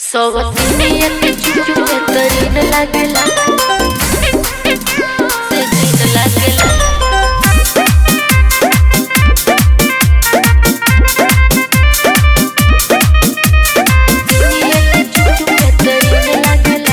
सवतिनिया के चुचु बेहतरीन लागेला से दिन लागेला दुनिया के चुचु बेहतरीन लागेला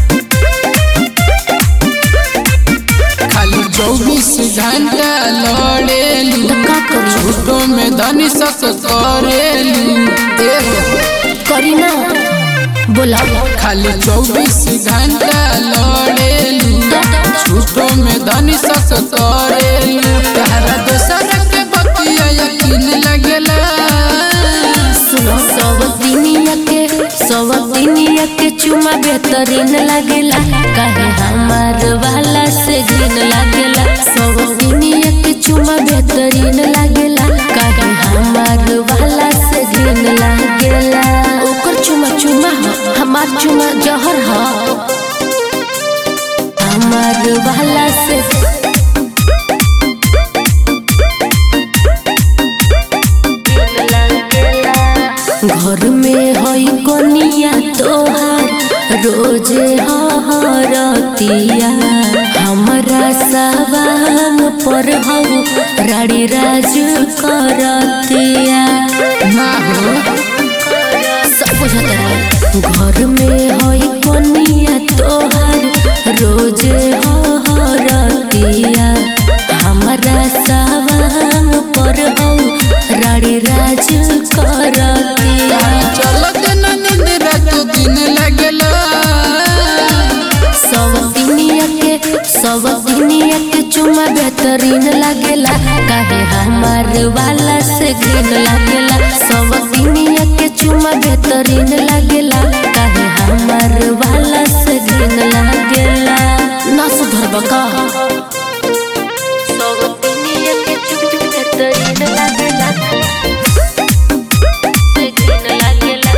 खाली चौबीस घंटा लड़ेलू तो का करी झूठो में धनी सस करेलू एहो करी ना बोला खाली चौबीस घंटा लड़ेलू झूठो में धनी सस करेलू तारा दोसर के बतिया यकीन लगेला सुनो सवतिनिया के सवतिनिया के चुमा बेहतरीन लागेला काहे हमार वाला से घिन लागेला सवतिनिया के चुमा बेहतरीन लागेला काहे हमार वाला से घिन लागेला ओकर चुमा चुमा ह हमार चुमा जहर ह हमार वाला से घर में हई कनिया तोहार रोजे हरतिया हमरा सवांग पर हऊ राड़ी राज करतिया ना हो सब बुझत रहे घर में हई कनिया तोहार रोजे हरतिया हमरा सवांग पर हऊ राड़ी राज करतिया चलत न नींद रात दिन लगेला सवतिनिया के सवतिनिया के चुमा बेहतरीन लागेला काहे हमार वाला से घिन लागेला सवतिनिया के चुमा बेहतरीन लागेला काहे हमार वाला से घिन लागेला ना सुधर बका सवतिनिया के चुमा बेहतरीन लागेला से घिन लागेला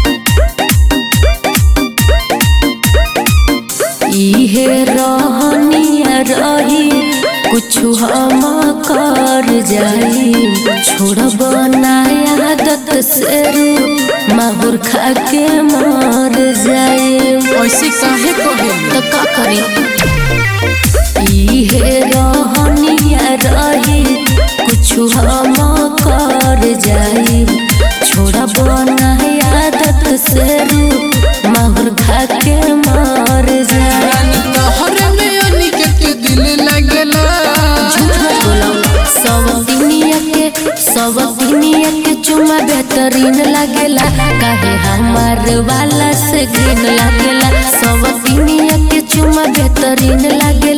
इहे रहनिया रही कुछु हम कर जाई छोड़ब नया आदत से रू माहुर खा के मर जाई ऐसे काहे कहेलू तो का करी इहे रहनिया रही कुछु हम कर जाई छोड़ब नया आदत से रू माहुर खा के मर जाई रानी तोहरे में अनिकेत के दिल लगेला झूठ मत बोलो सब दुनिया के सब दुनिया के चुमा बेहतरीन लागेला काहे हमार वाला से घिन लागेला सब दुनिया के चुमा बेहतरीन लागेला